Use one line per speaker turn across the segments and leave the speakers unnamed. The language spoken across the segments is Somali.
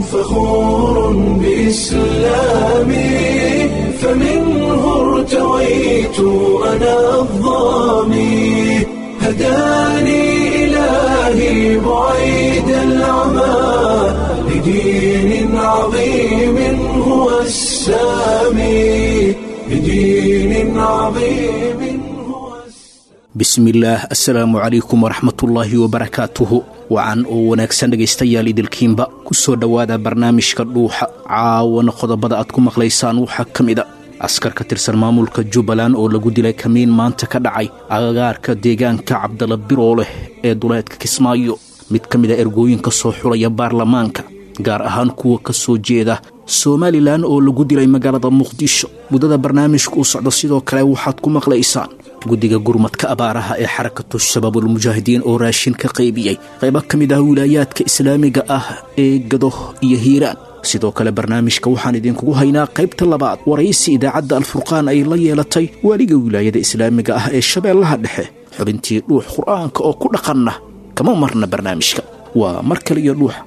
فخور بإسلامي فمنه ارتويت أنا الضامي هداني إلهي بعيد العمى لدين عظيم هو السامي لدين عظيم هو
bismillaah assalaamu calaykum waraxmatullaahi wabarakaatuhu wacan oo wanaagsan dhegaystayaal idilkiinba ku soo dhowaada barnaamijka dhuuxa caawana qodobada aad ku maqlaysaan waxaa ka mid a askar ka tirsan maamulka jubbaland oo lagu dilay kamiin maanta ka dhacay agagaarka deegaanka cabdala birooleh ee duleedka kismaayo mid ka mid a ergooyinka soo xulaya baarlamaanka gaar ahaan kuwa ka soo jeeda somalilan oo lagu dilay magaalada muqdisho muddada barnaamijka uu socdo sidoo kale waxaad ku maqlaysaan guddiga gurmadka abaaraha ee xarakatu shabaabulmujaahidiin oo raashin ka qaybiyey qaybo ka mid ah wilaayaadka islaamiga ah ee gado iyo hiiraan sidoo kale barnaamijka waxaan idinkugu haynaa qaybta labaad waraysi idaacadda alfurqaan ay la yeelatay waaliga wilaayada islaamiga ah ee shabeellaha dhexe xubintii dhuux qur'aanka oo ku dhaqanna kama marna barnaamijka waa mar kale iyo dhuuxa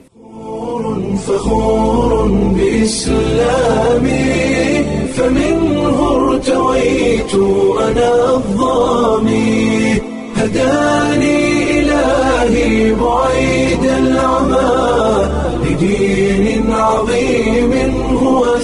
فخور بإسلامي فمنه ارتويت أنا الضامي هداني إلهي بعيد العمى لدين عظيم هو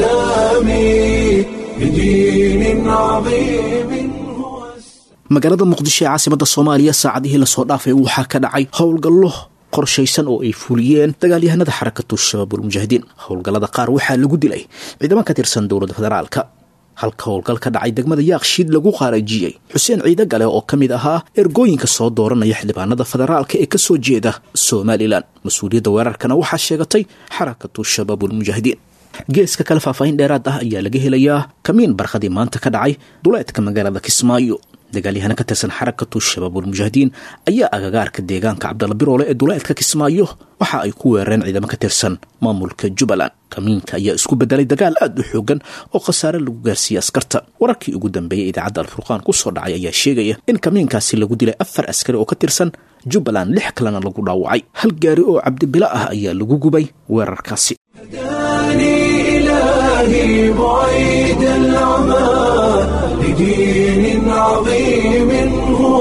السامي لدين عظيم هو السامي
magaalada muqdisho ee caasimadda soomaaliya saacadihii lasoo dhaafay waxaa ka dhacay howlgallo qorshaysan oo ay fuliyeen dagaalyahanada xarakatu shabaabulmujaahidiin howlgallada qaar waxaa lagu dilay ciidamo ka tirsan dowladda federaalka halka howlgal ka dhacay degmada yaaqshiid lagu qaarajiyey xuseen ciide gale oo ka mid ahaa ergooyinka soo dooranaya xildhibaanada federaalka ee ka soo jeeda somalilan mas-uuliyadda weerarkana waxaa sheegatay xarakatu shabaabulmujaahidiin geeska kale faahfaahin dheeraad ah ayaa laga helayaa kamiin barqadii maanta ka dhacay duleedka magaalada kismaayo dagaalyahana ka tirsan xarakatu shabaabulmujaahidiin ayaa agagaarka deegaanka cabdalla biroole ee duleedka kismaayo waxa ay ku weerareen ciidamo ka tirsan maamulka jubbaland kamiinka ayaa isku bedelay dagaal aad u xoogan oo khasaare lagu gaarsiiyey askarta wararkii ugu dambeeyey idaacadda alfurqaan ku soo dhacay ayaa sheegaya in kamiinkaasi lagu dilay afar askari oo ka tirsan jubbaland lix kalena lagu dhaawacay hal gaari oo cabdibilo ah ayaa lagu gubay weerarkaasi
هداني إلهي بعيد العمى لدين عظيم هو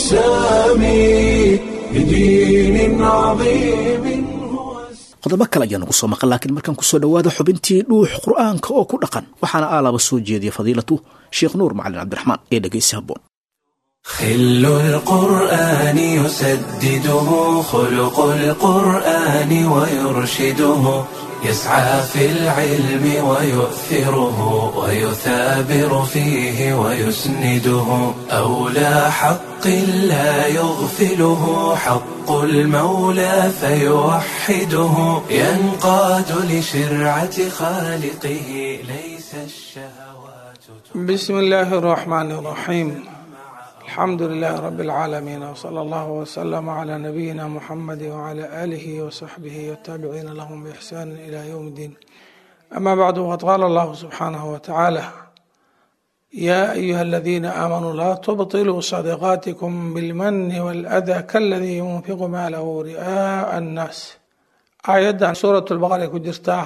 السامي لدين عظيم هو السامي
qodobo kale ayaa nagu soo maqan laakiin markaan kusoo dhowaada xubintii dhuux qur'aanka oo ku dhaqan waxaana aalaba soo jeediya fadiilatu sheekh nuur macalin cabdiraxmaan ee dhegaysi habboon
خل القرآن يسدده خلق القرآن ويرشده يسعى في العلم ويؤثره ويثابر فيه ويسنده أولى حق لا يغفله حق المولى فيوحده ينقاد لشرعة خالقه ليس الشهوات
بسم الله الرحمن الرحيم الحمد لله رب العالمين وصلى الله وسلم على نبينا محمد وعلى آله وصحبه والتابعين لهم بإحسان إلى يوم الدين أما بعد وقد قال الله سبحانه وتعالى يا أيها الذين آمنوا لا تبطلوا صدقاتكم بالمن والأذى كالذي ينفق ماله رئاء الناس آيات سورة البقرة كجرتاه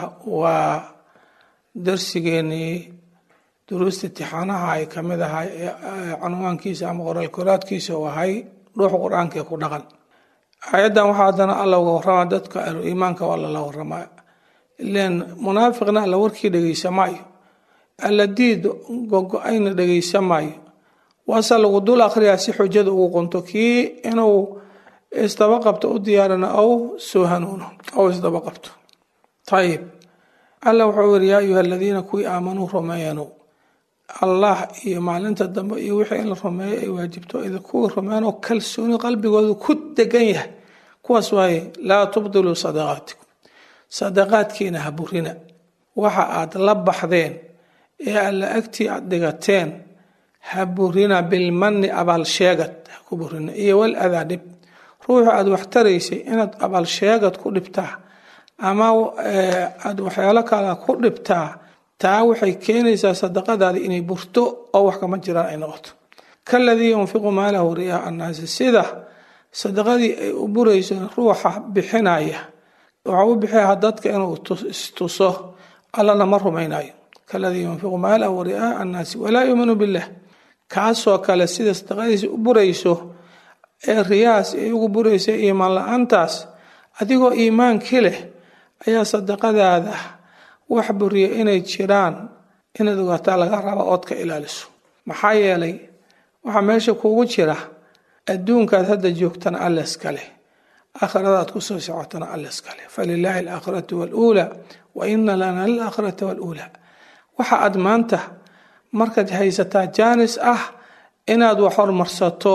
ودرسيني duruusta itixaanaha ay ka mid ahay canwaankiisa ama qoraalkoraadkiisa uu ahay ruuxa qur-aanka ee ku dhaqan aayaddan waxaa haddana alla uga warrama dadka ahlu iimaanka waa lala warramaa ileen munaafiqna alla warkii dhegeysa maayo alla diid gogo-ayna dhegeysa maayo waase lagu dul akhriyaa si xujada ugu qunto kii inuu isdaba qabto u diyaarina ow soo hanuuno ow isdaba qabto ayib alla wuxuu yiri yaa ayuha aladiina kuwii aamanuu rumeeyanu allah iyo maalinta dambe iyo wixii in la rumeeyo ay waajibto ida kuwii rumeeyanoo kalsooni qalbigoodu ku degan yahay kuwaas waaye laa tubdiluu sadaqaatikum sadaqaadkiina ha burina waxa aad la baxdeen ee alla agtii aad dhigateen ha burina bilmani abaalsheegad ha ku burina iyo wal adaa dhib ruuxu aad wax taraysay inaad abaalsheegad ku dhibtaa ama aada waxyaalo kale ku dhibtaa taa waxay keenaysaa sadaqadaada inay burto oo wax kama jiraan ay noqoto kaladii yunfiqu maalahu riyaa annaasi sida sadaqadii ay u burayso ruuxa bixinaya waxaa u bixiyaa dadka inuu istuso allana ma rumaynayo kaladii yunfiqu maalahu wari'aa annaasi walaa yuuminu billah kaasoo kale sida sadaqadiisa u burayso ee riyaas ay ugu buraysa iimaan la-aantaas adigoo iimaankii leh ayaa sadaqadaada wax buriya inay jiraan inaad ogaataa laga raba ood ka ilaaliso maxaa yeelay waxaa meesha kuugu jira adduunkaad hadda joogtana alle iskale aakhiradaad kusoo socotana alle iskale falilaahi alaakhiratu waluulaa wa ina lana alaakhirata waluulaa waxa aad maanta markaad haysataa jaanis ah inaad wax hormarsato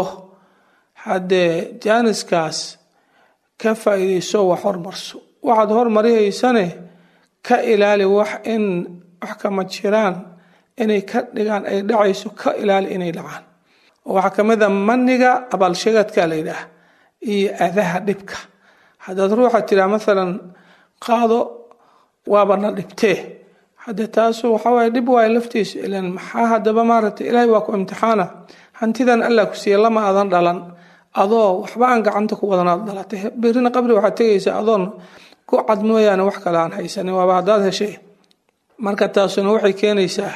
haddee jaaniskaas ka faa'iidayso wax hormarso waxaad hormarihaysane ka ilaali wax in wax kama jiraan inay ka dhigaan ay dhacayso ka ilaali inay dhacaan waxaa ka mid a maniga abaalsheegadka la yidhaah iyo adaha dhibka haddaad ruuxa tiraa maalan qaado waabana dhibtee hadde taasu waxawaaye dhib waayo laftiisa ilan maxaa haddaba maaragtay ilaahay waa ku imtixaana hantidan allah ku siiya lama adan dhalan adoo waxba aan gacanta ku wadanaad dhalatay berrina qabri waxaad tegaysaa adoon ku cad mooyaane wax kale aan haysanin waaba haddaad heshay marka taasuna waxay keenaysaa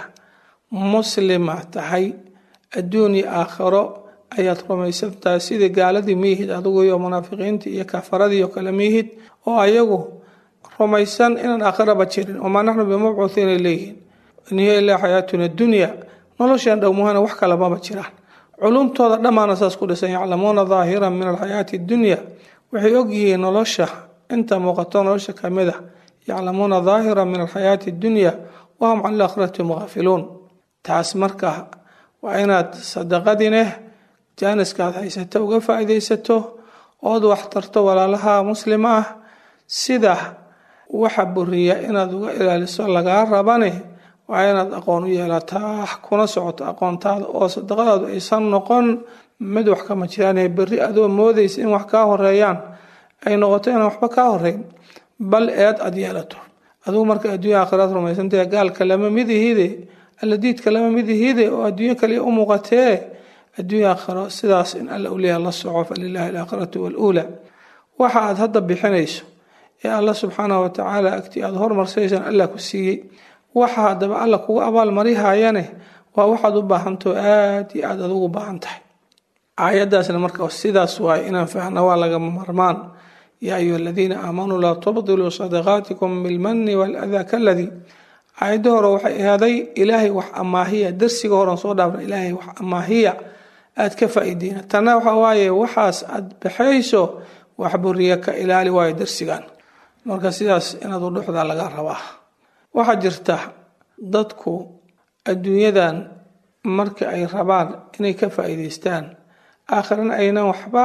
muslima tahay adduun iyo aakhiro ayaad rumaysan tahay sidii gaaladii miyihid adigu iyo munaafiqiintii iyo kafaradii oo kale miyihid oo ayagu rumaysan inaan aakhiraba jirin wamaa naxnu bimabcuuhiinay leeyihiin in hiya ilaa xayaatuna dunya noloshan dhowmuhana wax kale maba jiraan culumtooda dhammaana saas ku dhisan yaclamuuna daahiran min alxayaati dunya waxay ogyihiin nolosha inta muuqato nolosha kamid a yaclamuuna daahiran min alxayaati dunya wahum can alaakhirati hum gaafiluun taas marka waa inaad sadaqadineh jaaniskaad haysato uga faa'iidaysato ood wax tarto walaalaha muslima ah sida waxa buriya inaad uga ilaaliso lagaa rabane waa inaad aqoon u yeelataa kuna socoto aqoontaada oo sadaqadaadu aysan noqon mid wax kama jiraane berri adoo moodaysa in wax kaa horeeyaan ay noqoto inaan waxba kaa horeyn bal eed aad yeelato adugu marka adduunya aakhiraad rumaysantahe gaalka lama midihide alladiidka lama midihide oo adduunyo kale u muuqatee adduunya aakhiro sidaas in alla uleeya la soco falilaahi alaakhiratu waluulaa waxa aad hadda bixinayso ee alla subxaanahu watacaala agtii aada hormarsaysaan allah ku siiyey waxa haddaba alla kugu abaalmarihayane waa waxaad u baahantao aad iyo aad adugu baahan tahay aayadaasna marka sidaas waaye inaan fahna waa lagama marmaan yaa ayuha aladiina aamanuu laa tubdiluu sadaqaatikum bilmani waladaa kaladii aayadda hore waxay ahaaday ilaahay wax amaahiya darsiga horan soo dhaafna ilaahay wax amaahiya aad ka faa'iideyna tanna waxa waaye waxaas aad baxayso wax buriya ka ilaali waayo darsigan marka sidaas inaad u dhuxdaa laga rabaa waxaa jirta dadku adduunyadan marka ay rabaan inay ka faa'iidaystaan aakhirana aynan waxba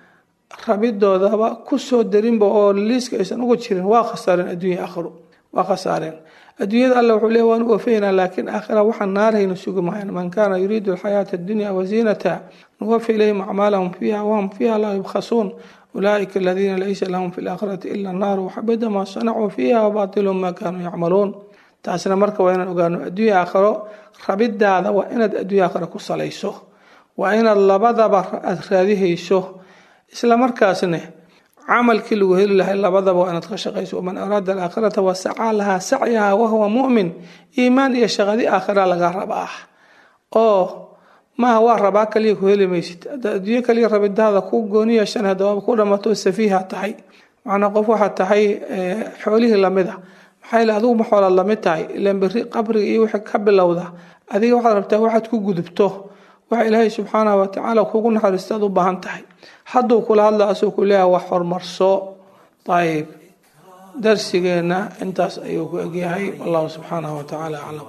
rabidoodaba ku soo darinba oo liiska aysan ugu jirin waa khasaareen adduunya aakhiru waa khasaareen adduunyada alla wuxuu leey waan u wafaynaa laakiin aakhira waxaan naarhayna sugi mahayn man kaana yuriidu alxayaata addunya waziinata nuwafi ilayhim acmaalahum fiiha wahum fiiha laa yubkhasuun ulaaئika aladiina laysa lahum fi laakhirati ila الnaaru waxabida maa sanacuu fiiha wabatilu ma kaanuu yacmaluun taasna marka waa inaan ogaano adduunya aakhiro rabidaada waa inaad adduunya aakhiro ku salayso waa inaad labadaba aad raadihayso isla markaasne camalkii lagu heli lahay labadaba waa inaad ka shaqayso waman araada alaakhirata wasacaa lahaa sacyaha wahuwa mu'min iimaan iyo shaqadi aakhira laga rabaa oo maaha waa rabaa kaliya ku heli maysid haddaad adduunyo kaliya rabidaada ku gooni yeeshan haddawaaba ku dhamato safiiha tahay macnaa qof waxaad tahay xoolihii lamid a maxaa yile adigu ma xoolaad lamid tahay ilaan berri qabriga iyo wixii ka bilowda adiga waxaad rabtaa waxaad ku gudubto waxa ilaahay subxaanahu watacaala kugu naxariista aad u baahan tahay hadduu kula hadla asoo ku leeyaha wax horumarso ayib darsigeenna intaas ayuu ku egyahay wallahu subxaanahu watacaala aclam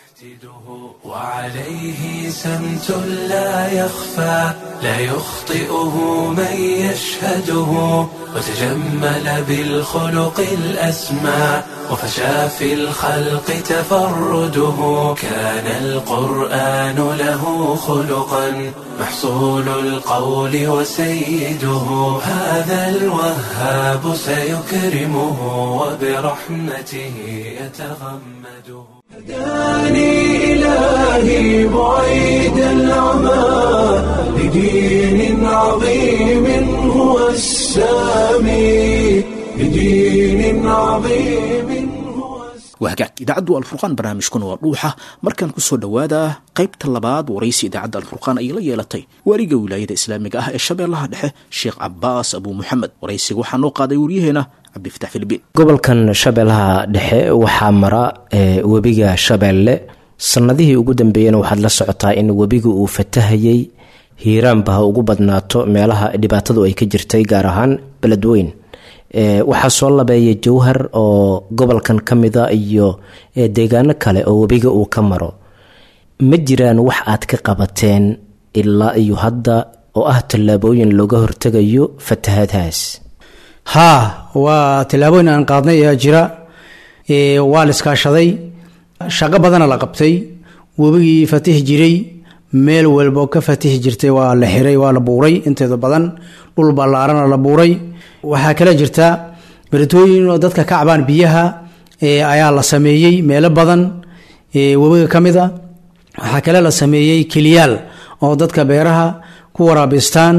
وعليه سمت لا يخفى لا يخطئه من يشهده وتجمل بالخلق الأسمى وفشى في الخلق تفرده كان القرآن له خلقا محصول القول وسيده هذا الوهاب سيكرمه وبرحمته يتغمده هداني إلهي بعيد العمى لدين عظيم هو السامي بدين عظيم هو
waa hagaag idaacaddu alfurqaan barnaamijkuna waa dhuuxa markaan kusoo dhowaada qaybta labaad waraysi idaacadda alfurqaan ayay la yeelatay waaliga wilaayada islaamiga ah ee shabeellaha dhexe sheekh cabaas abuu muxamed waraysiga waxaa noo qaaday waryaheena cabdifatax filibiin
gobolkan shabeellaha dhexe waxaa mara ee, webiga shabeelle sannadihii ugu dambeeyena waxaad la socotaa in webiga uu fatahayey hiiraanba ha ugu badnaato meelaha dhibaatadu ay ka jirtay gaar ahaan beledweyn Ee, waxaa soo labeeya jowhar oo gobolkan ka mida iyo ee, deegaano kale oo webiga uu ka maro ma jiraan wax aad ka qabateen ilaa iyo hadda oo ah tallaabooyin looga hortegayo fatahaadahaas
haa waa tillaabooyin aan qaadnay ayaa jira ee, waa la iskaashaday shaqo badana la qabtay webigii fatihi jiray meel walbo ka fatihi jirtay waa la xiray waa la buuray inteeda badan dhul ballaarana la buuray waxaa kale jirta beritooyin oo dadka ka cabaan biyaha ee, ayaa la sameeyey meelo badan ee, webiga ka mid a waxaa kale la sameeyey keliyaal oo dadka beeraha ku waraabistaan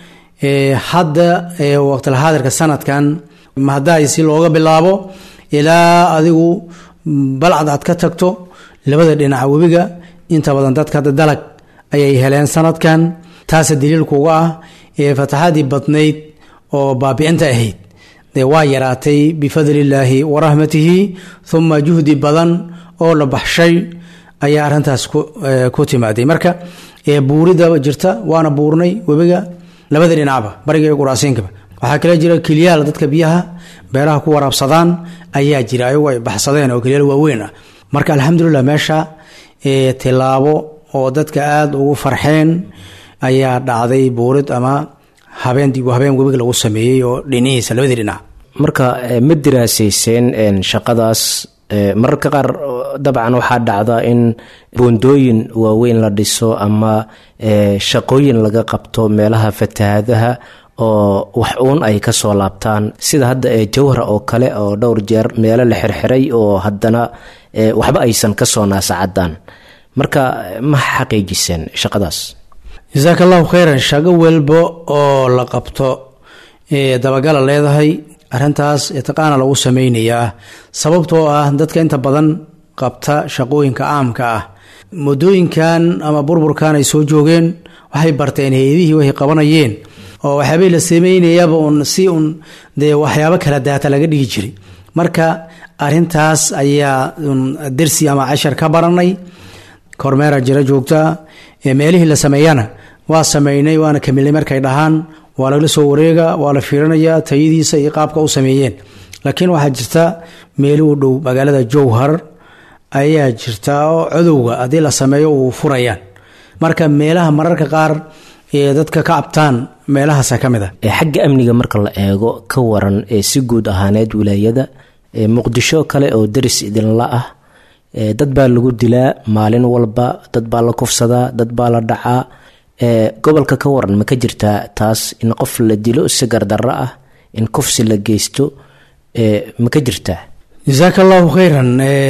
ee, hadda ee, waqtilxaadirka sanadkan mahadaay si looga bilaabo ilaa adigu balcad aad ka tagto labada dhinaca webiga inta badan dadka hadda dalag ayay heleen sanadkan taasa daliilkuga ah ee fataxadii badnayd oo baabicinta ahayd dee waa yaraatay bifadlillaahi wa raxmatihi uma juhdi badan oo la baxshay ayaa arrintaas ku eh, ku timaaday marka ee buurida jirta waana buurnay webiga labada dhinacba bariga iyo quraasiinkaba waxaa kale jira keliyaal dadka biyaha beeraha ku waraabsadaan ayaa jira ayagu ay baxsadeen oo keliyaal waaweyn ah marka alxamdulilah meesha ee tilaabo oo dadka aada ugu farxeen ayaa dhacday buurid ama habeen dib u habeen webiga lagu sameeyey oo dhinihiisa labadii dhinac
marka eh, ma diraasayseen een, shaqadaas eh, mararka qaar oh, dabcan waxaa dhacda in boondooyin waaweyn la dhiso ama eh, shaqooyin laga qabto meelaha fatahaadaha oo wax uun ay kasoo laabtaan sida hadda ee jawhara oo kale oo dhowr jeer meelo la xirxiray oo haddana eh, waxba aysan kasoo naasacadaan marka eh, ma xaqiijiseen shaqadaas
jasaaka allahu khayran shaqo walba oo la qabto ee dabagala leedahay arrintaas itiqaana lagu sameynayaa sababtoo ah dadka inta badan qabta shaqooyinka caamka ah muddooyinkan ama burburkan ay soo joogeen waxay barteen hay-adihii waxay qabanayeen oo waxyaabay la sameynayaba un si un dee waxyaabo kala daata laga dhigi jiray marka arintaas ayaa un dersi ama cashar ka baranay kormeera jira joogta ee meelihii la sameeyana waa sameynay waana kamilnay markay dhahaan waa lagala soo wareega waa la fiirinaya tayadiisa iyo qaabka u sameeyeen laakiin waxaa jirta meeli u dhow magaalada jowhar ayaa jirta oo codowga haddii la sameeyo uu furayaan marka meelaha mararka qaar ee dadka ka cabtaan meelahaasa ka mid a
ee xagga amniga marka la eego ka waran ee si guud ahaaneed wilaayada ee muqdisho kale oo daris idinla ah ee dad baa lagu dilaa maalin walba dad baa la kufsadaa dad baa la dhacaa ee gobolka ka waran ma ka jirtaa taas in qof la dilo si gardarro ah in kufsi la geysto ee ma ka jirtaa
jasaaka allahu khayran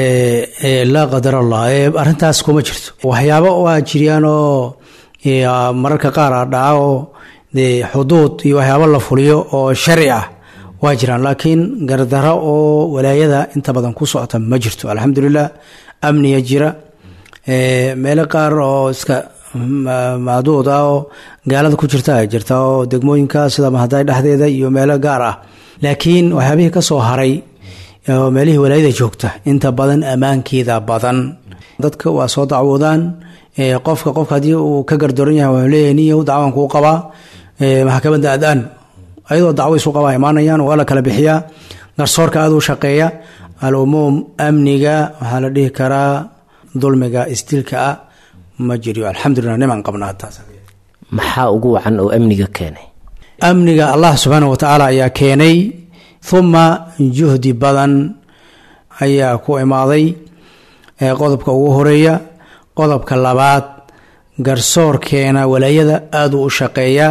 laa qadar allah arintaas kuma jirto waxyaabo waa jiriyaan oo mararka qaar a dhaca oo dee xuduud iyo waxyaabo la fuliyo oo sharci ah waa jiraan laakiin gardaro oo walaayada inta badan ku socota ma jirto alxamdulilah amniga jira meelo qaar oo iska macduud ah oo gaalada ku jirta ay jirta oo degmooyinka sida mahaday dhexdeeda iyo meelo gaar ah laakiin waxyaabihii kasoo haray oo meelihii walaayada joogta inta badan ammaankeeda badan dadka waa soo dacwoodaan qofka qofka haddii uu ka gardaran yahay waa leeyahay niyow dacwan kuu qabaa maxkamadda adaan ayadoo dacwo isu qabaa imaanayaan waa la kala bixiyaa garsoorka aada u shaqeeya al-umuum amniga waxaa la dhihi karaa dulmiga isdilka ah ma jiriyo alxamdulilah niman qabnaa taas
maxaa ugu wacan oo amniga keenay
amniga allah subxaana wa tacaala ayaa keenay uma juhdi badan ayaa ku imaaday qodobka ugu horeeya qodobka labaad garsoorkeena walaayada aada u u shaqeeyaa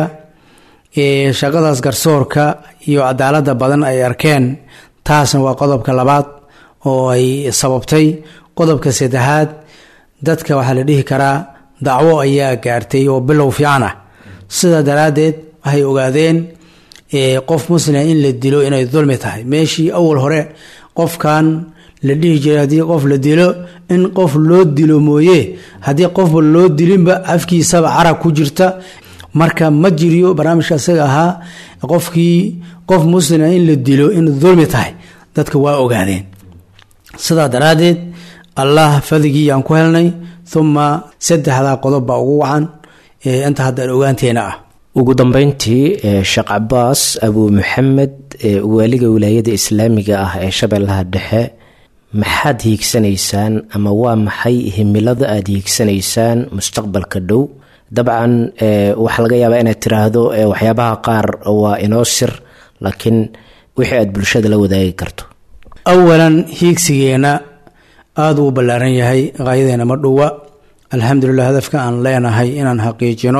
shaqadaas garsoorka iyo cadaalada badan ay arkeen taasna waa qodobka labaad oo ay sababtay qodobka saddexaad dadka waxaa la dhihi karaa dacwo ayaa gaartay oo bilow fiican ah sidaa daraaddeed waxay ogaadeen qof muslima in la dilo inay dulmi tahay meeshii awal hore qofkan la dhihi jiray haddii qof la dilo in qof loo dilo mooye haddii qofba loo dilinba afkiisaba carab ku jirta marka ma jiriyo barnaamijka isaga ahaa qofkii qof muslima in la dilo in dulmi tahay dadka waa ogaadeen sidaa daraaddeed allah fadigii aan ku helnay uma saddexdaa qodob baa ugu wacan inta haddaan ogaanteena ah
ugu dambeyntii sheekh cabaas abuu maxamed waaliga wilaayada islaamiga ah ee shabeellaha dhexe maxaad hiigsanaysaan ama waa maxay himilada aada hiigsanaysaan mustaqbalka dhow dabcan waxaa laga yaabaa inaad tiraahdo waxyaabaha qaar waa inoo sir laakiin wixii aad bulshada la wadaagi karto
awalan hiigsigeena aada uu ballaaran yahay qaayadeena ma dhuwa alxamdulilah hadafka aan leenahay inaan xaqiijino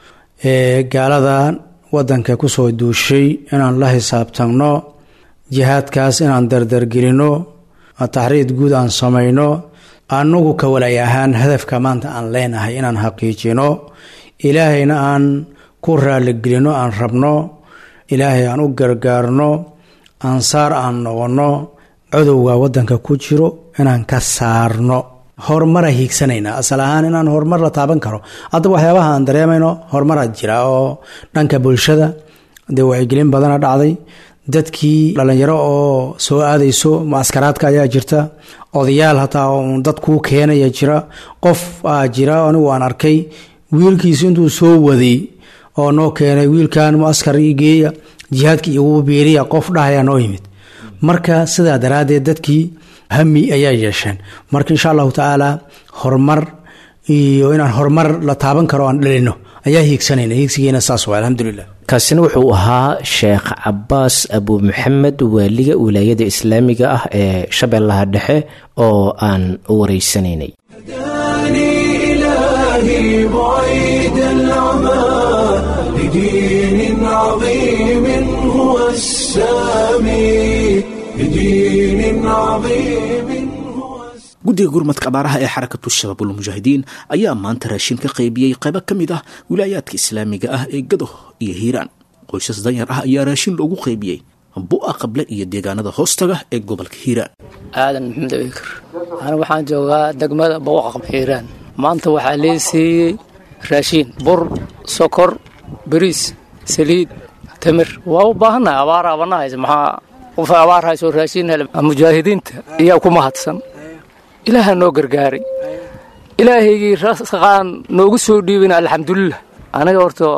gaaladan wadanka kusoo duushay inaan la xisaabtanno jihaadkaas inaan dardargelino taxriid guud aan samayno anagu ka walay ahaan hadafka maanta aan leenahay inaan xaqiijino ilaahayna aan ku raaligelino aan rabno ilaahay aan u gargaarno ansaar aan noqonno codowga wadanka ku jiro inaan ka saarno horumara hiigsanayna asal ahaan inaan horumar la taaban karo haddaba waxyaabaha aan dareemayno horumaraa jira oo dhanka bulshada dee wacyigelin badana dhacday dadkii dhalinyaro oo soo aadayso mucaskaraadka ayaa jirta odayaal hataa uun dad kuu keenaya jira qof aa jira anigu aan arkay wiilkiisu intuu soo waday oo noo keenay wiilkan mucaskar ii geeya jihaadka igu biiriya qof dhahaya noo yimid marka sidaa daraaddeed dadkii hami ayaa yeesheen marka insha allahu tacaala horumar iyo inaan horumar la taaban karo aan dhalino ayaa hiigsanayna hiigsigeena saas waa alxamdulilah
kaasina wuxuu ahaa sheekh cabaas abuu maxamed waaliga wilaayada islaamiga ah ee shabeellaha dhexe oo aan wareysanaynay
هداني إلهي بعيد العمى لدين عظيم هو السامي لدين عظيم هو السامي
guddiga gurmadka abaaraha ee xarakatu shabaabul mujaahidiin ayaa maanta raashin ka qaybiyey qaybo ka mid ah wilaayaadka islaamiga ah ee gado iyo hiiraan qoysas danyar ah ayaa raashin loogu qaybiyey bu'a qable iyo deegaanada hoostaga ee gobolka hiiraan
aadan maxamed abikar anigu waxaan joogaa degmada bawaqaq hiiraan maanta waxaa lee siiyey raashiin bur sokor bariis saliid tamir waa u baahannahay abaar abana haysa maxaa qof abaar hayso raashiin hele mujaahidiinta iyaa ku mahadsan ilaaha noo gargaaray ilaahaygii rasaqaan noogu soo dhiibina alxamdulilah aniga horta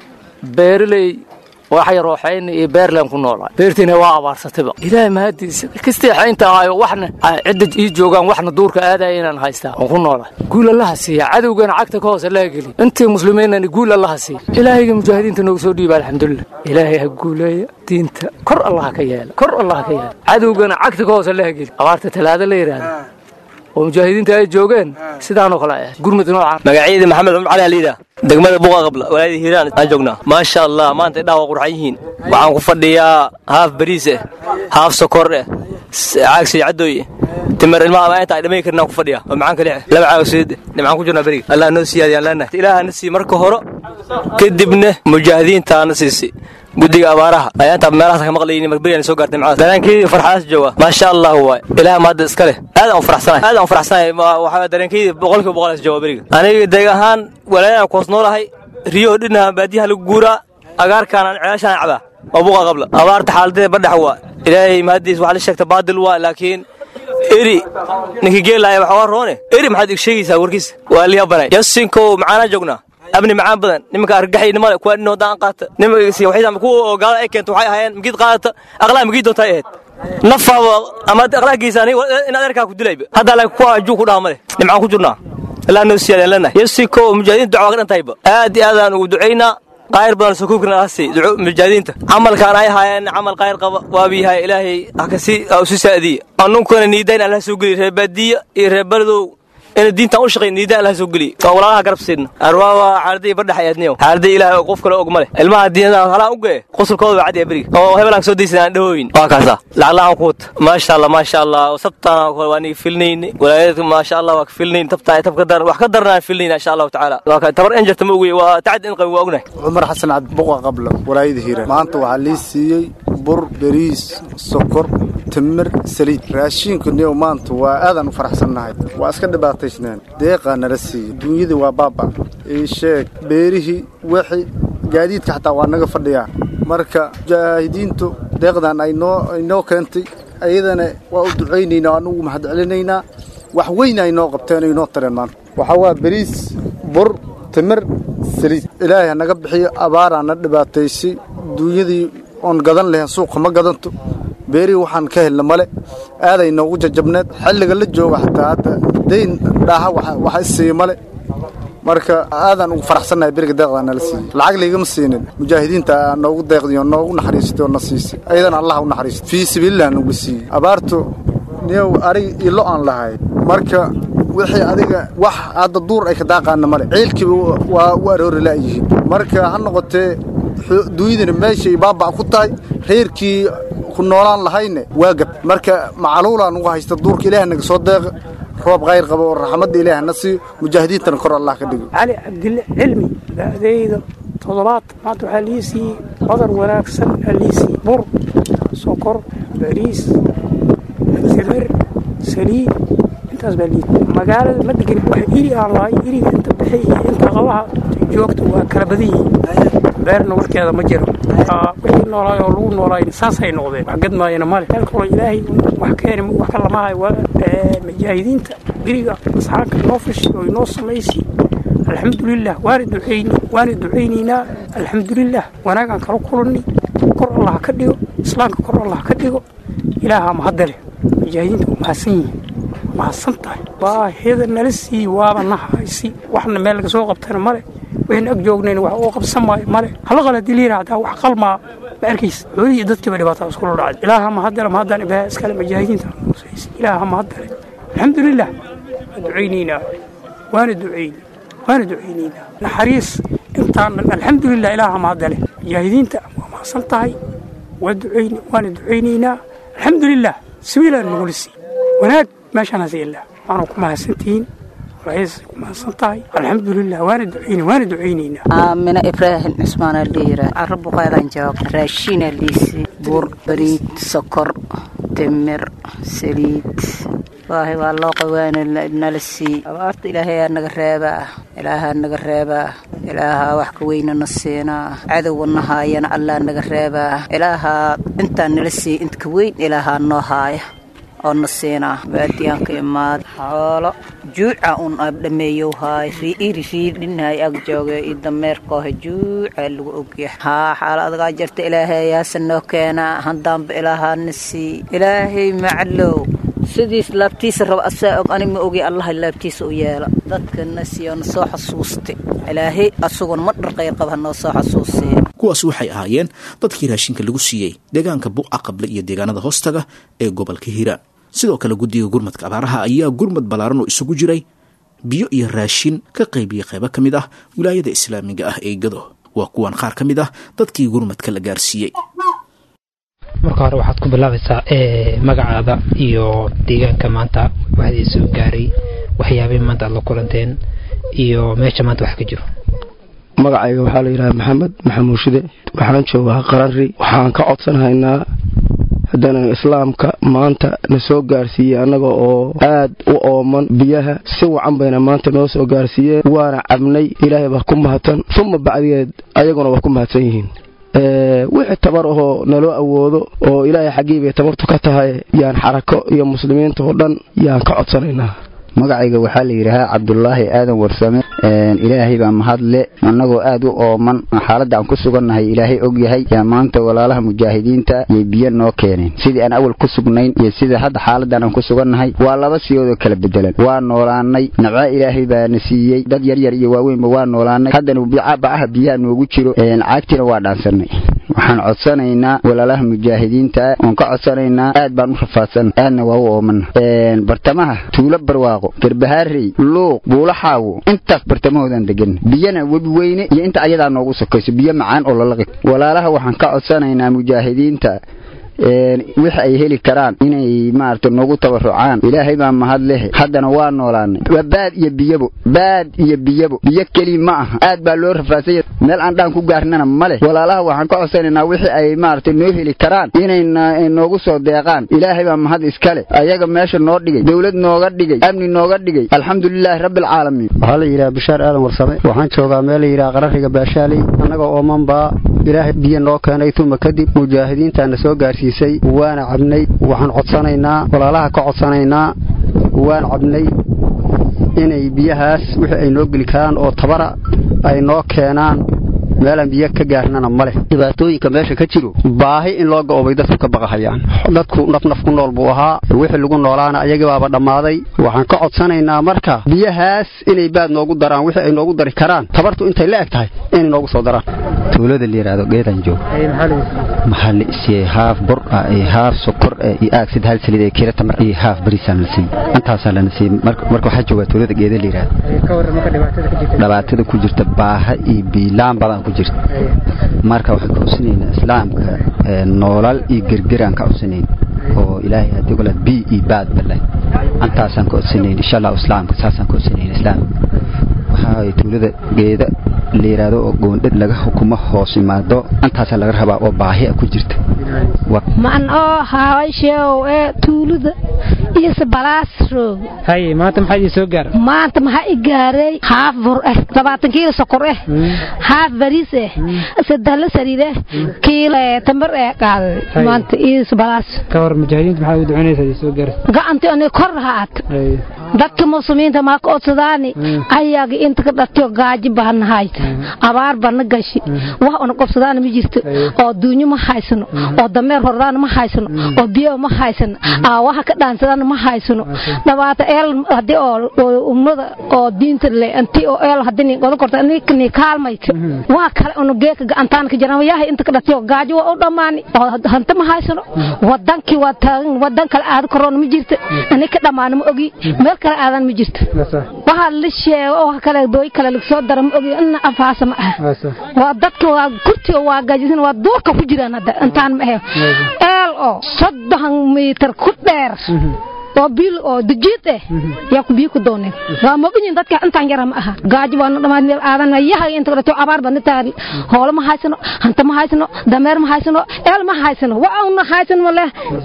beeraley waxa yarooxayna iyo beerland ku noolaa beertiina waa abaarsatayba ilaahay mahadiisa kastee xaynta ahayo waxna cidda ii joogaan waxna duurka aadaya inaan haystaa oon ku noolaa guul allaha siiya cadowgana cagta ka hoose laga geli intii muslimiinani guul allaha siiya ilaahayga mujaahidiinta noogu soo dhiiba alxamdulilah ilaahay ha guuleeya diinta kor allaha ka yeela kor allaha ka yeela cadowgana cagta ka hoose laga geli abaarta talaada la yidhaahda oo mujaahidiinta ay joogeen sidaanoo kale ay ahayd gurmud noocaan
magacyada maxamed cumar cali aliida degmada buqa qabla walaayada hiiraan aan joognaa maasha allah maanta indhaha waa qurxan yihiin waxaan ku fadhiyaa haaf bariis eh haaf sokor eh caag saycadooy timir ilmaha ma inta ay dhamay karin aan ku fadhiyaa oo macaan kalix laba caag siid nimcaan ku jirnaa beriga allah noo siyaadiyaan leenahay ilaaha na sii marka hore kadibna mujaahidiintaana siisi guddiga abaaraha ayaa intaa meelahaas ka maqlayni marberiyaan soo gaartay macada dareenkeydii farxadaas jooga maasha allah waay ilaah maadda iska leh aad aan u faraxsanahay aad aan u faraxsanahay waxaa dareenkeydii boqolkiiba boqolaas jooga beriga aniga deeg ahaan walaayaan ku hoos noolahay riyo dhinaha baadiyaha lagu guuraa agaarkaanaan ceelashaan cabaa waa buqa qabla abaarta xaaladeeda badhax waa ilaahay mahadiis waxaa la sheegta baadil waa laakiin eri ninkii geelaaya waxa waa roone eri maxaad ig sheegaysaa warkiisa waa liyabanay yasinkow macaanaa joognaa abni macaan badan nimanka argaxaynimale kuwa dhin wadaan qaata nimanka kuwa gaalada ay keenta waxay ahaayeen magiid qaadata aqlaa magiid doonta ay ahayd nafaaba ama aqlaagiisa aniga in adeerkaa ku dilayba hadda laakiin kuwa juu ku dhaha male nimcaan ku jirnaa ilaa noo siyaadeen leenahay yasiko mujaahidiinta ducaa ka dhantahayba aad iyo aadaan ugu ducaynaa qaayr badan soo koobkana hasi mujaahidiinta camalkaan ay haayeen camal qaayr qaba waabiyahay ilaahay hakasi usi saadiya anunkuna niidayn allah soo geliy reer baadiya iyo reer beledow ina diintaan u shaqayn niida allah soo geliy waa walaalaha garab siidna arwaa waa xaaladii bardhax ayaadniyo xaaladii ilaah qof kale og ma leh ilmaha diinada halaan u gee qosulkooda waa cadiya beriga oo hebelaan soo daysan aan dhahooyin waa kaasa lacag la-aan ku wata maasha allah maasha allah sabtaan waa niga filnayn walaayadka maasha allah waa ka filnayn tabtaa tab ka daran wax ka daranaan filnayn insha allahu tacaala waa ka tabar enjarta ma ogey waa tacad in qabi waa ognahay
cumar xasan cabdi buqa qabla walaayada hiiraan maanta waxaa lii siiyey bur beriis sokor timir saliid raashiinku niyow maanta waa aadaan u faraxsannahay waa iska dhibaataysneen deeqaa nala siiyey duunyadii waa baaba ii sheeg beerihii wixii gaadiidka xataa waa naga fadhiyaa marka mujaahidiintu deeqdan aynoo aynoo keentay ayadana waa u ducaynaynaa anugu mahad celinaynaa wax weyna aynoo qabteen aynoo tareen maanta waxaa waa beriis bur timir saliid ilaahay ha naga bixiyo abaaraa na dhibaataysay duunyadii oon gadan lahayn suuqa ma gadanto beerihii waxaan ka helna male aaday noogu jajabneed xilliga la jooga xataa hadda dayn dhaaha waxa isiiya male marka aadaan ugu faraxsannahay beriga deeqdaa nala siiyey lacag laygama siinin mujaahidiinta noogu deeqdiyo noogu naxariisatay oo na siisay ayadana allah u naxariistay fii sabiililah nagu siiyey abaartu niyow arig ilo aan lahay marka wixii adiga wax hadda duur ay ka daaqaana male ciilkiiba waa u aroori la'yihiin marka ha noqotee duunyadana meeshay baaba' ku tahay reerkii ku noolaan lahayne waa gab marka macaluulaan uga haysta duurka ilaah naga soo deeqa roob khayr qaba oo raxmadda ilaah na siiyo mujaahidiintana kor allah ka dhigo
cali cabdille cilmi da'dayda toddobaad maanta waxaa lii siiyey badar wanaagsan aa lii siiyey bur sokor bariis timir saliid intaas baa lii magaalada ma degin wax iri aan lahay iriga inta bixi iyo inta qabaha joogta waa kala badan yihiin beerna warkeeda ma jiro wixii noolaay oo lagu noolaay saasay noqdeen wax gadmaayana male meel kaloo ilaahay wax keeni wax ka lamahay waa mujaahidiinta beriga asxaabka noo fashi oo inoo samaysi alxamdulilah waana ducayni waana ducaynaynaa alxamdulilah wanaagaan kala kulanni kor allah ka dhigo islaamka kor allah ka dhigo ilaahaa mahadda leh mujaahidiinta waa mahadsan yihiin mahadsan tahay baahida nala siiyi waaba na haysi waxna meel laga soo qabtana male wayna ag joognayna wax uu qabsan maayo male hala qala hadii la yidhaahdaa wax qalmaa ma arkaysa xoolihii dadkiiba dhibaataa iskula dhacday ilaaha mahaddale mahaddan ibaaha iskale mujaahidiinta nusaysa ilaaha mahaddale alxamdulilah waa ducaynaynaa waana ducayni waana ducaynaynaa naxariis intaan dhan alxamdulilah ilaaha mahaddale mujaahidiinta waa mahadsan tahay waa ducayni waana ducaynaynaa alxamdulilah sabiilaan nagula sii wanaag meeshaan hase ilaa waana ku mahadsantihiin kumahadsan tahay alxamdulilah waana ducayna waana ducaynaynaa
aamina ibraahim cismaana dhiira carabuqaadan joog raashiina liisi bur bariid sokor timir saliid waahay waa loo qawaana nala sii abaarta ilaahayaa naga reebaa ilaahaa naga reebaa ilaahaa wax ka weynana siinaa cadowna haayana allaa naga reebaa ilaahaa intaa nala sii inta ka weyn ilaahaa noo haaya oo na siinaa baadiyaanka imaad xoolo juuca un abdhameeyow haay riiri riidhinhay ag jooga iyo dameerkooha juuca lagu ogyahay haa xaala adagaa jirta ilaahay yaasa noo keenaa haddaanba ilaahaana sii ilaahay maclow sidiis laabtiisa raba asaa og anig ma ogi allaha laabtiisa u yeela dadkana siiyo na soo xasuusta ilaahay asaguna ma dharqayr qaba noo soo xasuusiya
kuwaas waxay ahaayeen dadkii raashinka lagu siiyey deegaanka bu'a qable iyo deegaanada hoostaga ee gobolka hiiraan sidoo kale guddiga gurmadka abaaraha ayaa gurmad ballaaran oo isugu jiray biyo iyo raashin ka qaybiyey qaybo ka mid ah wilaayada islaamiga ah ee gado waa kuwan qaar ka mid ah dadkii gurmadka la gaarsiiyey
marka hore waxaad ku bilaabaysaa magacaada iyo deegaanka maanta waxdii soo gaaray waxyaabay maanta aad la kulanteen iyo meesha maanta wax ka jiro
magacayga waxaa la yidhaha maxamed maxamuud shide waxaan joogaa qarari waxaan ka codsanahaynaa haddana islaamka maanta na soo gaarsiiyey annaga oo aad u ooman biyaha si wacan bayna maanta noo soo gaarsiiyeen waana cabnay ilaahay baa ku mahadsan uma bacdigeed ayaguna waa ku mahadsan yihiin wixii tabar ahoo naloo awoodo oo ilaahay xaggii bay tabartu ka tahay yaan xarako iyo muslimiinta oo dhan yaan ka codsanaynaa
magacayga waxaa la yidhaahaa cabdulaahi aadan warsame ilaahay baa mahadle annagoo aad u ooman xaaladda aan ku sugannahay ilaahay og yahay yaa maanta walaalaha mujaahidiinta yay biyo noo keeneen sidii aan awal ku sugnayn iyo sida hadda xaaladdan aan ku sugannahay waa laba siyoodoo kala bedelan waa noolaannay nabca ilaahay baa na siiyey dad yaryar iyo waaweynba waa noolaannay haddana bacaha biyaha noogu jiro caagtiina waa dhaansannay waxaan codsanaynaa walaalaha mujaahidiinta oon ka codsanaynaa aad baan u rafaadsan aadna waa u oomana bartamaha tuulo barwaaqo garbahaarey luuq buulaxaawo intaas bartamahoodaan degan biyana webi weyne iyo inta ayadaa noogu sokayso biyo macaan oo lalaqi walaalaha waxaan ka codsanaynaa mujaahidiinta wixi ay heli karaan inay maarata noogu tabarucaan ilaahay baa mahad leh haddana waa noolaanay waa baad iyo biyabo baad iyo biyabo biyo keli ma aha aad baa loo rafaasanya meel aan dhaan ku gaarnana ma leh walaalaha waxaan ka codsanaynaa wixii ay maarata noo heli karaan inay noogu soo deeqaan ilaahay baa mahad iskale ayaga meesha noo dhigay dowlad nooga dhigay amni nooga dhigay alxamdulilaahi rabbialcaalamiin
waxaa la yidhaha bishaar aadan warsame waxaan joogaa meel la yidhaha qarariga baashaaley annagoo ooman baa ilaahay biyo noo keenay tuma kadib mujaahidiintaana soo gaarsiisay waana cabnay waxaan codsanaynaa walaalaha ka codsanaynaa waan cabnay inay biyahaas wixii ay noo geli karaan oo tabara ay noo keenaan meelaan biyo ka gaarnana ma leh dhibaatooyinka meesha ka jiro baahi in loo go'obay dadku ka baqahayaan dadku nafnaf ku nool buu ahaa wixii lagu noolaana ayagii baaba dhammaaday waxaan ka codsanaynaa marka biyahaas inay baad noogu daraan wixii ay noogu dari karaan tabartu intay la eg tahay inay noogu soo daraan
tuulada la yidhaahdo geedan joog maxaa la isiiyey haaf bur ah iyo haaf sokor ah iyo aag sid hal saliid ee kiilo tamar iyo haaf bariisaan la siiyey intaasaa lana siiyey marka waxaa joogaa tuulada geeda la yidhaahdo dhibaatada ku jirta baaha iyo biilaan badan ku jirta marka waxaan ka codsanayna islaamka noolal iyo gergeraan ka codsanayn oo ilaahay haddii kale bi iyo baad bale intaasaan ka codsanayn insha allah islaamka saasaan ka codsanayn islaamka waxaa tuulada geeda la yidhaahdo oo goondhad laga xukumo hoos imaado intaasaa laga rabaa oo baahi a ku jirta
man oo hawaysheew ee tuulada iyo sabalaas roog
haye maanta maxaa idin soo gaara
maanta maxaa i gaaray haaf bur eh labaatan kiilo sokor eh haaf bariis eh sadahla saliid eh kiilo tambar eh qaaday maanta iyo sabalaas
ka hor mujaahidiinta maxaa ugu duconaysaa idin soo gaara
gacanti ani kor haat dadka muslimiinta maa ka odsadaani ayaga inta ka dhatiyo gaaji bahanahayd abaar bana gashi wax una qobsadaana ma jirto oo duunyo ma haysano oo dameer hordaana ma haysano oo biyo ma haysano aawaha ka dhaansadaana ma haysano dhabaata eel hadii oo ummada oo diinta le anti oo eel hadii ni qodo korta ni kaalmayta waa kale una geeka gacantaan ka jiraan yahay inta ka dhatiyo gaajo waa u dhammaani oo hanta ma haysano wadankii waa taagan wadan kale aad koroona ma jirto ani ka dhammaana ma ogi meel kale aadan ma jirto waxaa la sheego oo kale dooy kale lagsoo dara ma ogi ina afaasa ma aha waa dadka waa kurtiga waa gaajisan waa duurka ku jiraan hadda intaan ma ahe eel oo soddon mitir ku dheer oo bil oo dajiid eh yaa ku biyo ku dooneen waa moginyin dadka intaan yara ma aha gaajo waa dhammaan meel aadan yahay inta dhato abaar baan taa hoolo ma haysano hanta ma haysano dameer ma haysano eel ma haysano waa una haysano ma leh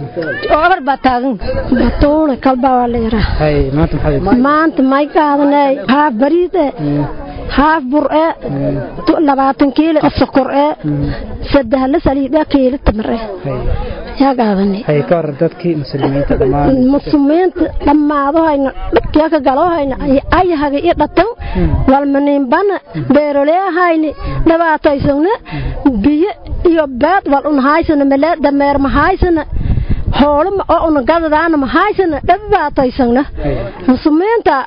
abaar baa taagan batuule kalba waa la yaraa
hay maanta maxaa
maanta may qaadanay haaf bariid eh haaf bur eh labaatan kiilo sokor eh saddex la saliid eh kiilo tamar eh yaa qaadanay
hay ka hor dadkii muslimiinta dhammaan
muslimiinta dhammaadahayna dhibkiya ka galahayna ayahaga i dhatan walmaniinbana beeroleehayni dhibaataysana biyo iyo beed wal un haysana malee dameer ma haysana hoolo oo una gadadaana ma haysana dhibaataysana muslimiinta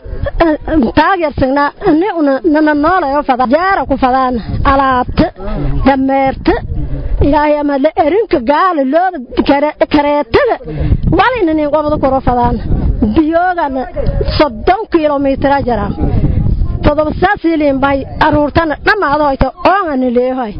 taageersana ani una nana noolayo fada jaara ku fadaana alaabta dameerta ilaahay ama la erinka gaala looda kareetada walina nin qobada koro fadaana biyoogana soddon kilomitira jaraan todoba saasiliin bay aruurtana dhammaadahoyta oongana leehoy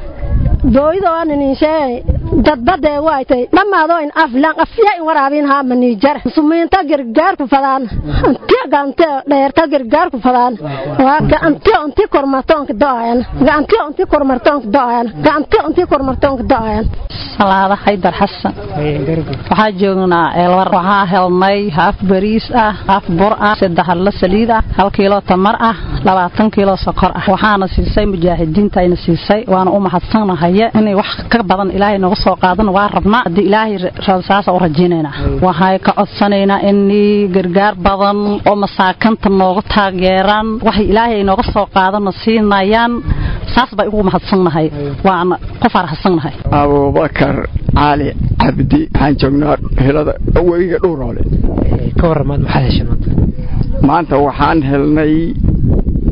booyidooana ninsheey dadbadee waaytay dhammaadooyn aflan afya in waraabiin haa maniijara muslimiinta gargaarku fadaan antiya gante dheerta gargaarku fadaan waa gacantiyo inti kormartoonka do'ayan gacantiyo inti kormartoonka do'ayan gacantiyo inti kormartoonka do'ayan
salaada xaydar xasan waxaa joognaa eelwar waxaa helnay haaf bariis ah haaf bur ah saddex hadlo saliid ah hal kiilo tamar ah labaatan kiilo sokor ah waxaana siisay mujaahidiinta ayna siisay waana u mahadsannahaye inay wax ka badan ilaahay nooga soo qaadan waa rabnaa haddii ilaahay saasa u rajaynaynaa waxay ka codsanaynaa inay gargaar badan oo masaakanta nooga taageeraan waxay ilaahay ay nooga soo qaadana siinayaan saas bay ugu mahadsannahay waana ku faraxsannahay
abubakar cali cabdi waxaan joognaa helada weyiga dhuuroole
ka waramaad maxaad heshay maanta
maanta waxaan helnay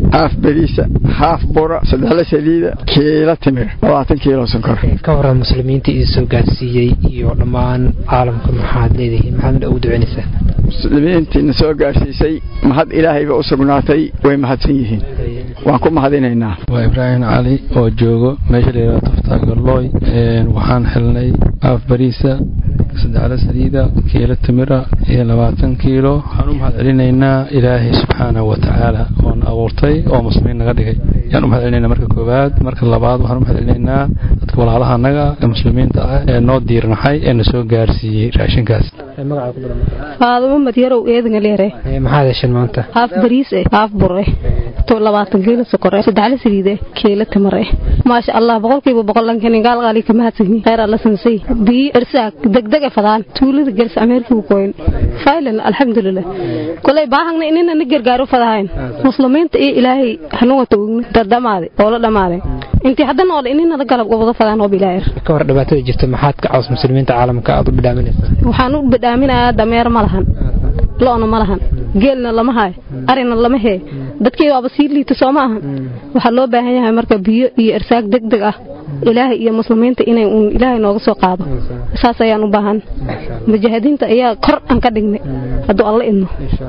haaf beriisa haaf bura saddexla saliida kiilo timir labaatan kiilo sonkor
ka waran muslimiinta idin soo gaarsiiyey iyo dhammaan caalamka maxaad leedihiin maxaad ugu duceynaysaa
muslimiintiina soo gaarsiisay mahad ilaahayba u sugnaatay way mahadsan yihiin waan ku mahadinaynaa
waa ibraahim cali oo joogo meesha layidhahdo taftaagaloy waxaan xilnay haaf bariisa saddexla saliida kiilo timira iyo labaatan kiilo waxaan u mahad celinaynaa ilaahay subxaanahu wa tacaala oona abuurtay oo muslimiin naga dhigay yaan u mahad celinaynaa marka koowaad marka labaad waxaan u mahad celinaynaa dadka walaalaha annaga ee muslimiinta ah ee noo diirnaxay ee na soo gaarsiiyey raashinkaas
faadamo madyarow eedanga leere
maxaad hesheen maanta
haaf bariis eh haaf bur eh to labaatan kiilo sokor eh saddexla saliid eh kiilo timir eh maasha allah boqolkiiba boqol lankanin gaalqaali ka mahadsanyihin khayr alla sansay biyi irsaak degdeg e fadaan tuulada gels ameerkigu koyn faylan alxamdulilah kolay baahagna inina na gargaaro fadahayn muslimiinta iyo ilaahay hanuga tawgni dardamaade oo la dhamaade intii hadda noole ininada galab wada fadaan oo bilaayir
ka hor dhibaatada jirta maxaad ka caws muslimiinta caalamka aad u bidhaaminaysaa
waxaan u bidhaaminayaa dameer ma lahan lo'na ma lahan geelna lama hayo arina lama hee dadkii waaba sii liita soo ma ahan waxaa loo baahan yahay marka biyo iyo irsaag deg deg ah ilaahay iyo muslimiinta inay uun ilaahay nooga soo qaado saas ayaan u baahan mujaahidiinta ayaa kor aan ka dhignay hadduu alla idno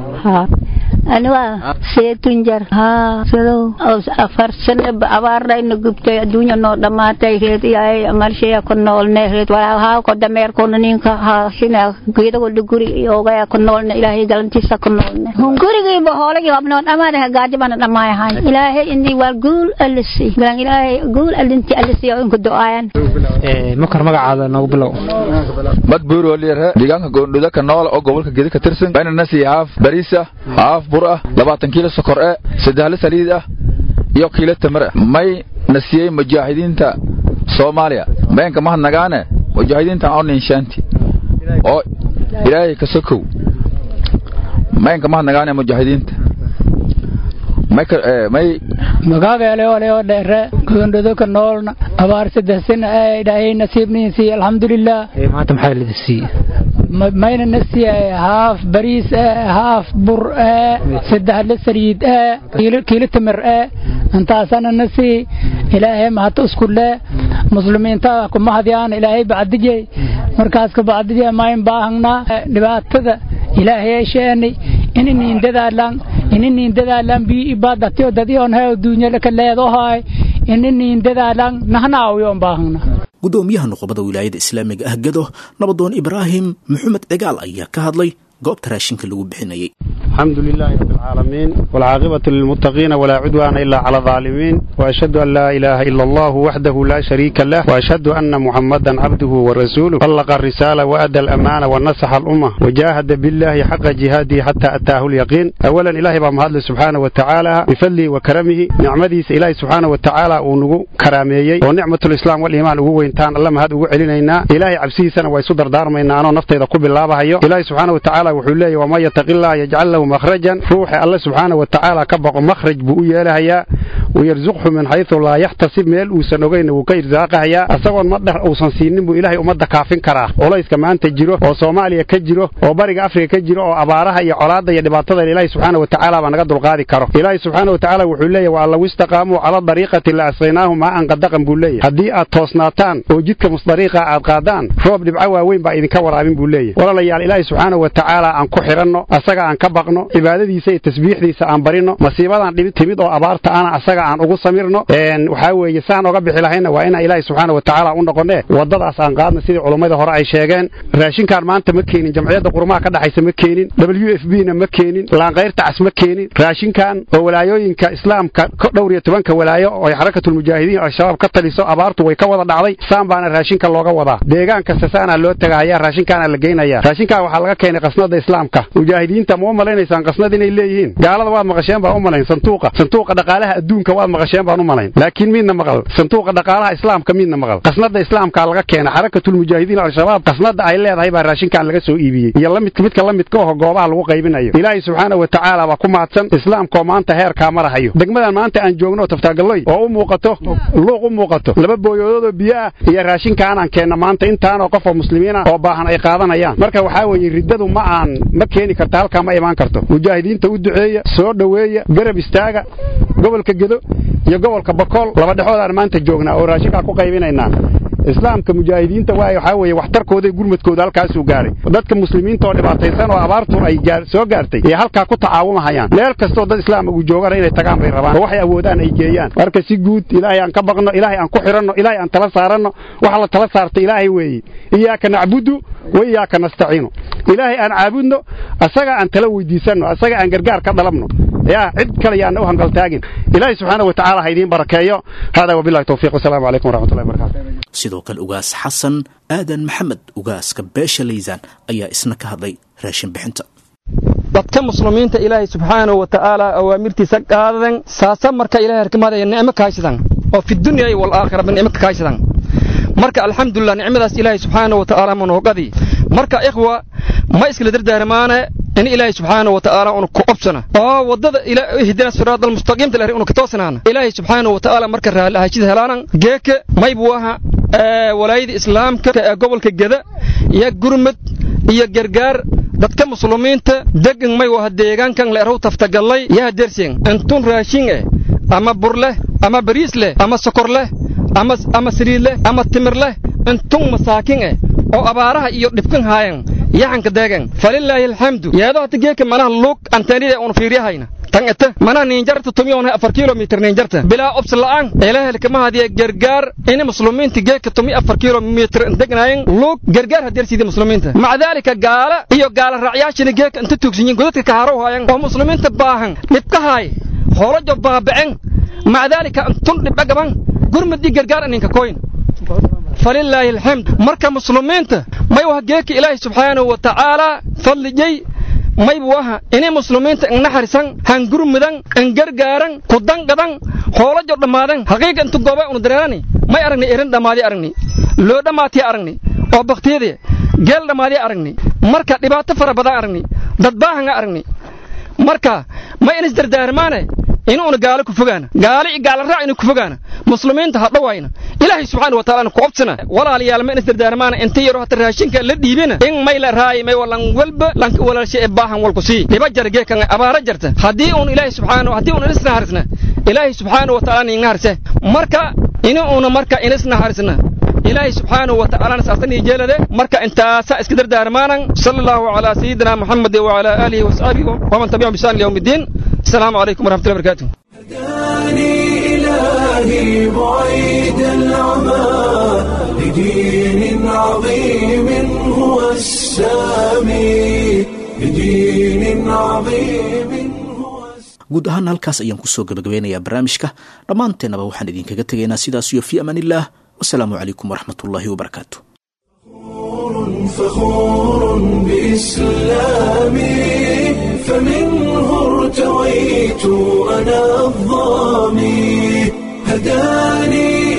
aniga seetun jar haa sado afar sano abaarayna gubtay adduunya noo dhammaatay reed yahay malshaya ku noolne reed walaalhaa ko dameerkona ninka haashina geedagoda guri ogaya ku noolne ilaahay galantiisa ku noolne gurigiiba hoolagii abnoo dhammaadaha gaajibana dhammaayahay ilaahay ini waa guul alisi galan ilaahay guul alinti alisi oo inku do-aayan
makar magacaada noogu bilow
madbuur oo liire deegaanka goondhuda ka nool oo gobolka gedi ka tirsan bayna nasi haaf bariisa haaf bur ah labaatan kiilo sokor eh saddexle saliid ah iyo kiilo tamar ah may nasiyey mujaahidiinta soomaaliya mayanka mahadnagaane mujaahidiinta oo ninshaanti oo ilaahay ka sokow mayanka mahadnagaane mujaahidiinta may
magaabeele ole oo dheere goondhodo ka noolna abaar saddex sana ee ilaahay nasiibniin siiye alxamdulilah
maanta maxaa lidi siiye
mayna na siiyay haaf bariis ee haaf bur ee saddex la saliid ee kiilo timir ee intaasana na sii ilaahay mahata isku le muslimiinta ku mahadyaan ilaahay bacdijay markaas ka bacdijay mayn baahangnaa dhibaatada ilaahay sheeni ininiin dadaalan ininiin dadaalan bii ibaadatiyo dadiyoon hay duunyada ka leedahay ininiin dadaalan nahnaawiyoon baahangnaa
gudoomiyaha nuqubada wilaayada islaamiga ah gado nabadoon ibraahim maxamed cigaal ayaa ka hadlay goobta raashinka lagu bixinayay
الحمد لله رب العالمين والعاقبة للمتقين ولا عدوان إلا على الظالمين وأشهد أن لا إله إلا الله وحده لا شريك له وأشهد أن محمدا عبده ورسوله بلغ الرسالة وأدى الأمانة ونصح الأمة وجاهد بالله حق جهاده حتى أتاه اليقين أولا إلهي بمهد سبحانه وتعالى بفضله وكرمه نعمديس إلهي سبحانه وتعالى ونقو كراميي ونعمة الإسلام والإيمان وهو إنتان الله مهد وعلينا إلهي عبسيسنا ويصدر دارمينا أنا نفتي قبل الله بهيو إلهي سبحانه وتعالى وحوليه وما يتق الله يجعل له مخرجا روحي الله سبحانه وتعالى كبق مخرج بؤيا لهيا ويرزقه من حيث لا يحتسب ميل وسنوغين وكيرزاقهيا أسوان مدح أوسن سينين بو إلهي أمد كافين كراه وليس كمان تجيرو أو سوماليا كجيرو أو بريق أفريقيا كجيرو أو أبارها يا علاده يا دباتة إلهي سبحانه وتعالى ونقد القاضي كرو إلهي سبحانه وتعالى وحوليه والله واستقاموا على طريقة اللي أسقيناهم ما أن قدقن بوليه هدي أتوسناتان وجدك مصدريقة أدقادان روب دبعوا وين بقى إذن كور عبين بوليه ولا ليال إلهي سبحانه وتعالى أن كحرنو أسقى أن كبقنو cibaadadiisa iyo tasbiixdiisa aan barino masiibadan dhibid timid oo abaarta ana asaga aan ugu samirno waxaa weeye saan oga bixi lahayna waa inaan ilaahay subxaana watacaala u noqonne wadadaas aan qaadna sidii culummada hore ay sheegeen raashinkaan maanta ma keenin jamciyadda qurumaha ka dhaxaysa ma keenin w f b na ma keenin laanqayrta cas ma keenin raashinkan oo walaayooyinka islaamka dhowr iyo tobanka walaayo oo ay xarakatulmujaahidiin al-shabaab ka taliso abaartu way ka wada dhacday saan baana raashinka looga wadaa deegaan kasta saanaa loo tagahaya raashinkaana la geynaya raashinkan waxaa laga keenay qasnada islaamka mujaahidiinta ma u malaynaysaan qasnad inay leeyihiin gaalada waad maqasheen baan u malayn santuuqa santuuqa dhaqaalaha adduunka waad maqasheen baan u malayn laakiin midna maqal santuuqa dhaqaalaha islaamka midna maqal qasnada islaamka laga keenay xarakatulmujaahidiin al-shabaab qasnada ay leedahay baa raashinkan laga soo iibiyey iyo lamidka midka la midka oo goobaha lagu qaybinayo ilaahay subxaana wa tacaala baa ku mahadsan islaamkaoo maanta heerkaa marahayo degmadan maanta aan joogno taftaagalloy oo u muuqato luuq u muuqato laba booyoodoodoo biyo ah iyo raashinkaan aan keenna maanta intaanoo qof oo muslimiin ah oo baahan ay qaadanayaan marka waxaa weeye riddadu ma aan ma keeni karta halkaa ma imaan karto mujaahidiinta u duceeya soo dhoweeya garab istaaga gobolka gedo iyo gobolka bakool laba dhexoodaan maanta joognaa oo raashinkaa ku qaybinaynaa islaamka mujaahidiinta waay waxaa weeye waxtarkooda iyo gurmadkooda halkaasuu gaaray dadka muslimiinta oo dhibaataysan oo abaartu ay soo gaartay ee halkaa ku tacaawumahayaan meel kastoo dad islaama uu joogana inay tagaan bay rabaan oo waxay awoodaan ay geeyaan marka si guud ilaahay aan ka baqno ilaahay aan ku xiranno ilaahay aan tala saaranno waxa la tala saartay ilaahay weeye iyaaka nacbudu wa iyaaka nastaciinu ilaahay aan caabudno asaga aan tala weydiisanno asaga aan gargaar ka dhalabno yaa cid kale yaana u hanqaltaagin ilaahay subxaana wa tacaala ha idiin barakeeyo hada wabillahi towfiiq wasalaamu calaykum waraxmatullahi wabarakatu
sidoo kale ugaas xasan aadan maxamed ugaaska beesha laysaan ayaa isna ka hadlay raashin bixinta
dadka muslimiinta ilaahay subxaanahu wa tacaala awaamirtiisa qaadan saasa marka ilahay harkimaadaya nicmo kaaysadan oo fi dunya walaakhiraba nicmo kaaysadan marka alxamdulilah nicmadaas ilaahay subxaanahu wa tacaala manoogadi marka ikhwa ma iskala dardaarmaane in ilaahay subxaanahu wa tacaala unu ku obsana oo waddada ihdina siraada almustaqiimta lahri unu ka toosanaana ilaahay subxaanahu wa tacaala marka raallahashida helaanan geeke maybu aha walaayada islaamka ee gobolka geda iyo gurmud iyo gargaar dadka muslimiinta degan may waha deegaankan leerhow taftagallay yaha dersen intun raashin eh ama bur leh ama bariis leh ama sokor leh ama ama saliid leh ama timir leh intun masaakin eh oo abaaraha iyo dhibkan haayan yaxanka deegan falilaahi alxamdu yeedo hata geeka manaha luug antenida unu fiiriyahayna tan ete manaha niinjarta tumiyoona afar kilomitir niinjarta bilaa obs la'aan ilaahay kama hadiya gargaar in muslimiinta geeka tumi afar kilomitir degnaayeen luug gargaar hadeersiida muslimiinta maca daalika gaala iyo gaala raacyaashina geeka inta tuugsanyiin godadka kaharow haayan oo muslimiinta baahan dhibka haay hoolajo baabacen maca daalika intun dhibca gaban gurmad iyo gargaar aninka koyn falilaahi alxamd marka muslimiinta may waha geeka ilaahay subxaanahu wa tacaalaa fadlijay maybu waha inay muslimiinta ingnaxarisan hangurmudan ingargaaran kudanqadan hoolajo dhammaadan haqiiqa intu gooba unu dareerani may aragni erin dhammaadi aragni loo dhammaatiya aragni oo baktiyadii geel dhammaadi aragni marka dhibaato fara badan aragni dad baahanga aragni marka may inis dardaarmaane inuuna gaalo ku fogaana gaalo iyo gaala raac inu ku fogaana muslimiinta ha dhawayna ilaahay subxaana wa taala ku obsana walaalayaal ma inis dardaarmaana inta yaro hata raashinka la dhiibina in may la raay may walan walba lanka walaalsha ee baahan walku sii dhiba jar geekan abaara jarta haddii uun ilaahay subxaana haddii uun inis naharisna ilaahay subxaana wa taala nin naharise marka inuuna marka inis naharisna ilaahay subxaanahu wa tacaalana saastan iyo jeelade marka intaasaa iska dardaarmaanan sala allahu calaa sayidina muxamedi wacalaa aalihi wasaabihi waman tabicahum bisaan liyawmi iddiin asalaamu calaykum waraxmatullahi barakatuh
إلهي بعيد العمى لدين عظيم هو السامي لدين عظيم
guud ahaan halkaas ayaan kusoo gabagabeynayaa barnaamijka dhammaanteennaba waxaan idinkaga tegaynaa sidaas iyo fii amaanillaah wasalaamu calaykum waraxmat ullaahi wabarakaatu
فخور بإسلامي فمنه ارتويت أنا الظامي هداني